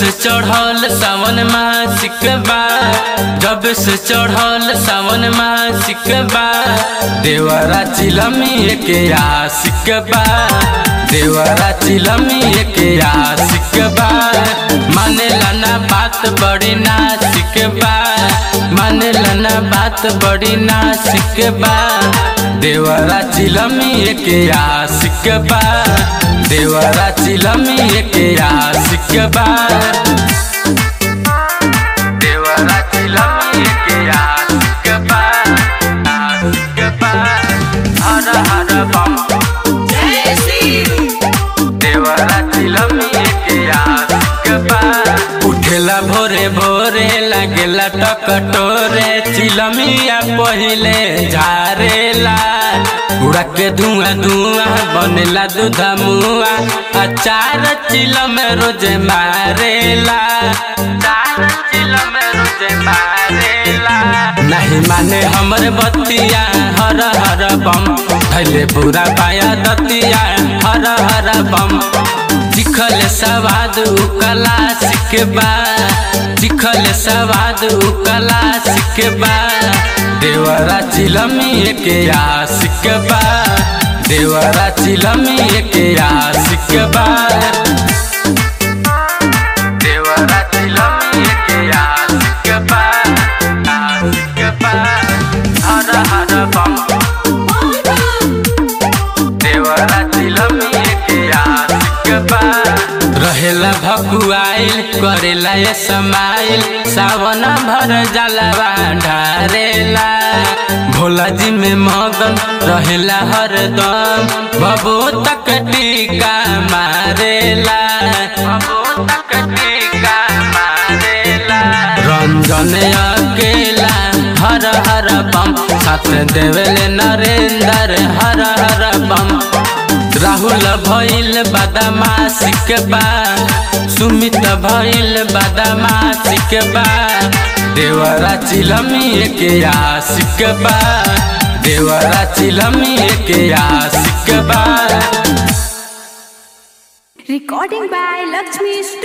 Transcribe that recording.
से चढ़ल सावन मासिक बा जब से चढ़ल सावन मासिक बा देवरा चिलमी के आशिक बा देवरा चिलमी के आशिक बा मानेला ना बात बड़ी नासिक बा मानेला ना बात बड़ी नासिक बा देवरा चिलमी के आशिक बा देवरा चिलमी के आशिक बा देवरा चिलमी के आशिक बा आशिक बा हर हर बम देवरा चिलमी के आशिक बा उठेला भोरे भोरे लागेला टकटोरे चिलमिया पहिले झारेला उड़ा के धुआं धुआं बनेला दूधा मुआ अचार चिलम रोज मारेला चार चिलम रोज मारेला नहीं माने हमर बतिया हर हर बम थैले पूरा पाया दतिया हर हर बम चिखल सवाद उकला सिकबा चिखल सवाद उकला सिकबा देवरा चिलमी के आशिक बा देवरा चिलमी के आशिक बा देवरा चिलमी के आशिक बा आशिक बा हर हर बम देवरा चिलमी के आशिक बा रहेला भकुआइल करेला ये समाइल सावन भर जलवा ढारेला भोला जी में मगन रहेला हरदम बबू तक टीका मारेला बबू तक टीका मारेला रंजन अकेला हर हर बम साथ देवेले नरेंद्र हर हर बम राहुल भइल बदमाशिक बा सुमित भइल बदमाशिक बा देवरा चिलमी के आशिक बा देवरा चिलमी के आशिक बा Recording by Lakshmi